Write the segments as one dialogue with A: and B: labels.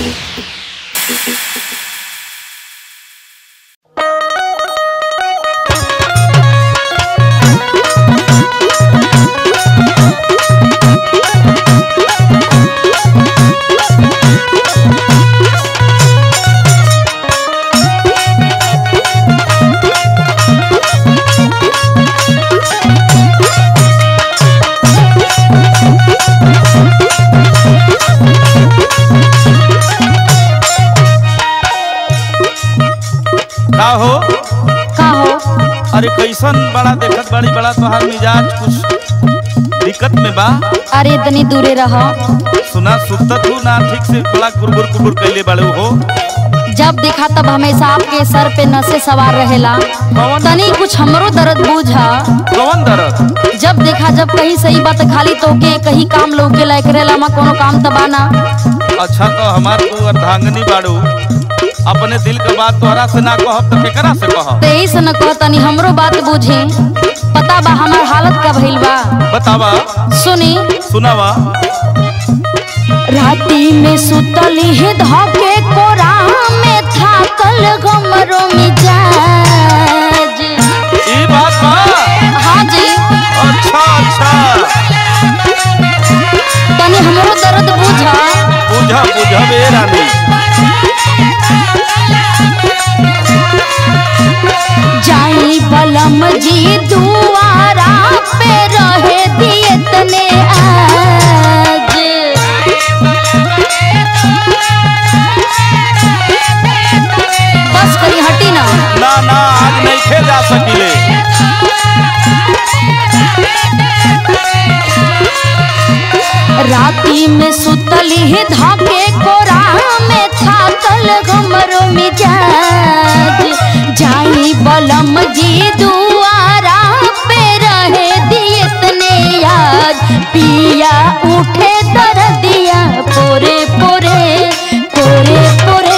A: का हो
B: का हो
A: अरे कैसन बड़ा देखत बड़ी बड़ा तोहार मिजाज कुछ दिक्कत में बा
B: अरे तनी दूरे रह
A: सुना सुतत हूँ ना ठीक से बड़ा कुरबुर कुरबुर कैले बड़े हो
B: जब देखा तब हमेशा आपके सर पे नशे सवार रहेला
A: कौन
B: तनी कुछ हमरो दर्द बूझा
A: कौन दर्द
B: जब देखा जब कहीं सही बात खाली तो के कहीं काम लौके लायक रहेला मा कोनो काम तबाना
A: अच्छा तो हमार तू अर्धांगनी बाड़ू अपने दिल के बात तोहरा से ना कहब तो केकरा से कहब
B: तो यही से न कह तनी हमरो बात बूझे पता बा हमार हालत का भइल बा
A: बतावा
B: सुनी
A: सुनावा
B: राती में सुतली है धके कोरा में थाकल गमरो मिजाज
A: ई बात बा
B: हाँ जी
A: अच्छा अच्छा
B: तनी हमरो दर्द बुझा
A: बुझा बुझा बे रानी
B: जाई बलम जी दुआरा पे रहे दिए तने आज बस करी हटी ना
A: ना ना आज नहीं खे जा सकिले
B: राती में सुतली है धाके कोरा में थाकल गमरो मिजाज जाई बलम जी दुआरा पे रहे दिए तने याद पिया उठे दर्दिया पोरे पोरे पोरे पोरे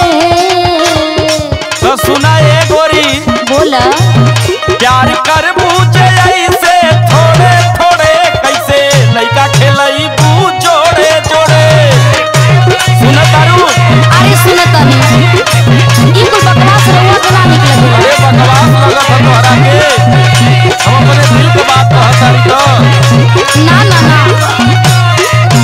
A: तो सुना ए गोरी
B: बोला
A: प्यार कर बूझे ऐसे थोड़े थोड़े कैसे लइका खेलई बू जोड़े जोड़े सुन तारू
B: अरे सुन तनी ई कुल बकवास रहुआ के ना निकले
A: अरे बकवास लगत है तोहरा के हम अपने दिल के बात कहत तारी तो
B: ना ना ना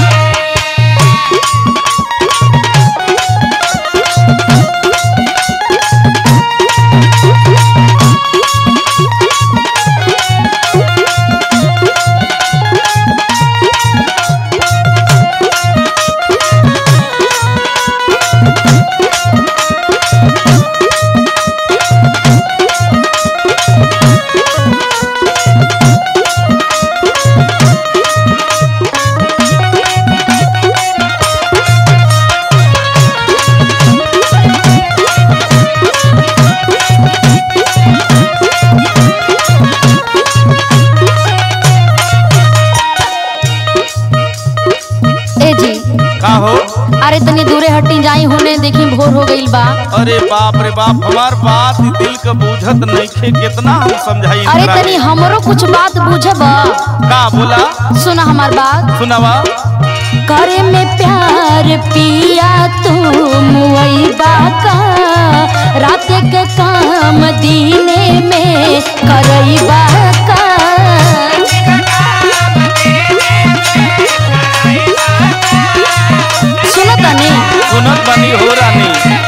B: ए जी
A: का हो
B: अरे तनी दूरे हटी जाई होने देखी भोर हो गईल बा
A: अरे बाप रे बाप हमार बात ही दिल के बूझत नइखे कितना हम समझाई
B: अरे
A: इंदिरा
B: तनी
A: के।
B: हमरो कुछ बात बुझब
A: का बोला
B: सुना हमार बात
A: सुनावा
B: करे में प्यार पिया तू मुईबा का रात के काम दीने में करईबा का सुनो तनी
A: सुनत बनी हो रानी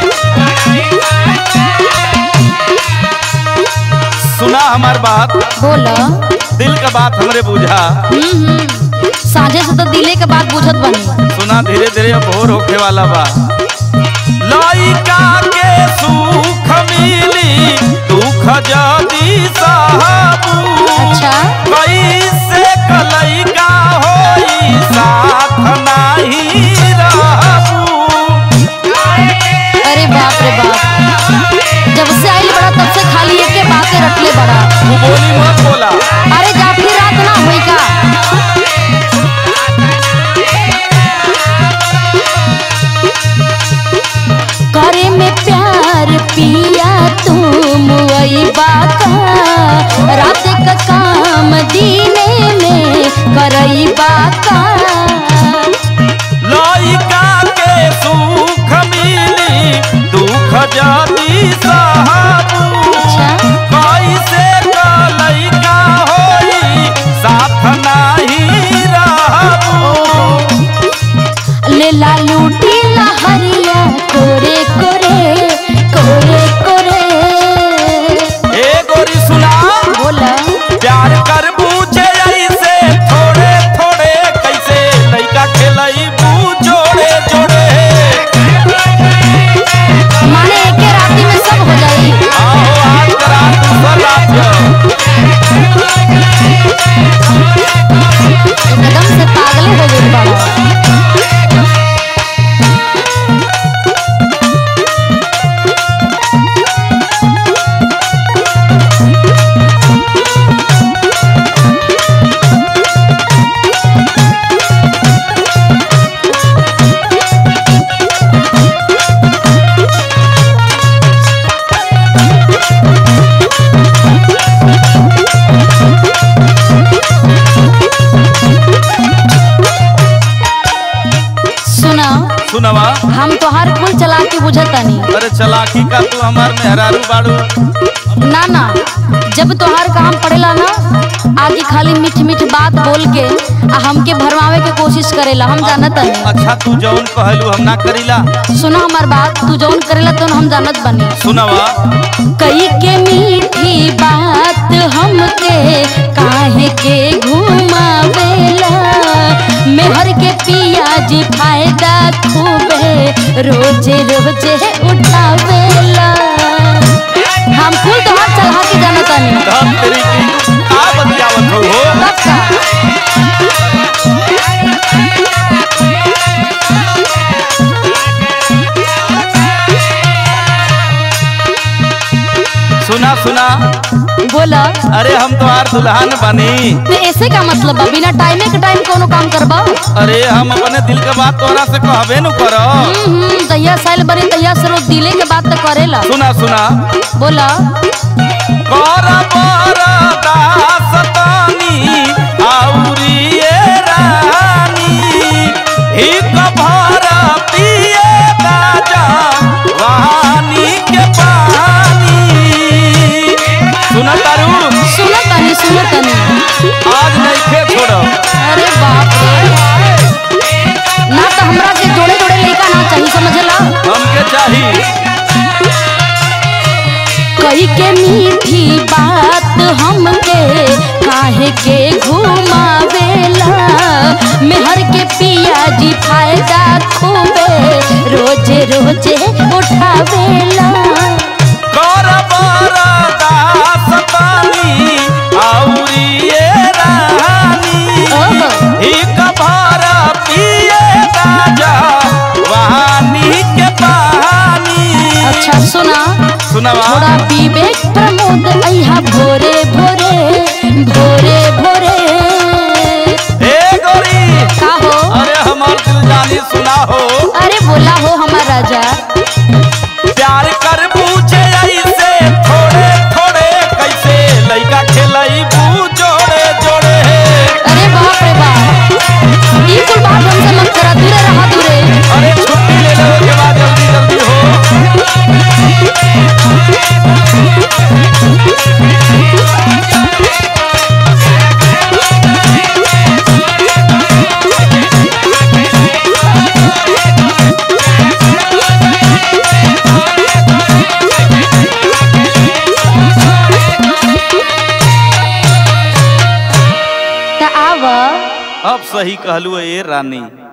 A: सुना हमार बात
B: बोला
A: दिल का बात हमरे बुझा
B: हम्म हम्म। साझे से तो दिले के बात बुझत बनी
A: सुना धीरे धीरे अब भोर होखे वाला बा लइका के सुख मिली दुख जदी साहबू
B: अच्छा
A: कैसे कलइका होई साथ नाही रहबू
B: अरे बाप रे बाप जब से आइल बड़ा तब से खाली एके बातें रखले बड़ा
A: तू बोली मत बोला
B: अरे जा फिर रात ना होई का करे में प्यार पिया तुम वही बाका रात का काम दीने हम तोहार कुल चला के बुझतनी
A: अरे चलाकी का तू हमार मेहरारू बाड़ू
B: ना ना जब तोहार काम पड़ेला ना आगे खाली मीठ मीठ बात बोल के आ हमके भरमावे के कोशिश करेला हम जानत हनी
A: अच्छा तू जौन कहलू हम ना करीला
B: सुना हमार बात तू जौन करेला तो हम जानत बनी
A: सुनवा
B: कई के मीठी बात हमके काहे के घुमावेला मेहर के पियाजी फायदा खूबे रोजे रोजे उठावेला हम कुल तोहार चढ़ा के जानतानी
A: धन तेरी की का बतियावत हो हो
B: तब का
A: सुना सुना
B: बोला
A: अरे हम तुम्हार दुल्हन बनी
B: तो ऐसे का मतलब बा बिना टाइमे के टाइम कोनो काम करबा
A: अरे हम अपने दिल के बात तोरा से कहबे नु करो
B: हम्म तैया साइल बने तैया से रोज दिले के बात तो करेला
A: सुना सुना
B: बोला
A: कर बरदास तानी आउरी ए रानी हिक भर पिए राजा वानी के पानी सुना तारू
B: सुनो तनी सुनो तनी
A: आज नहीं खे छोड़ो
B: अरे बाप रे ना तो हमरा के जोड़े जोड़े लइका ना चाहिए समझला
A: हमके चाहिए
B: कई के मीठी बात हमके काहे के घुमावेला मेहर के पिया जी फायदा खूबे रोजे रोजे उठावेला
A: कर बरदास तानी आउरी ए रानी
B: ओहो
A: एक भर पिए राजा वानी के पानी
B: अच्छा सुना
A: सुनवा
B: थोड़ा विवेक प्रमोद अइहा भोरे भोरे भोरे भोरे
A: ए गोरी
B: का हो
A: अरे हमार दिल जानी सुना हो
B: अरे बोला हो हमार राजा
A: प्यार कर पूछे ऐसे थोड़े थोड़े कैसे लइका खेलई बू जोड़े जोड़े
B: अरे बाप रे बाप ई कुल बात हमसे मत करा दूरे रहा दूरे
A: अरे छुट्टी ले लो के बाद जल्दी जल्दी हो
B: त आव
A: अब सही कहलू ए रानी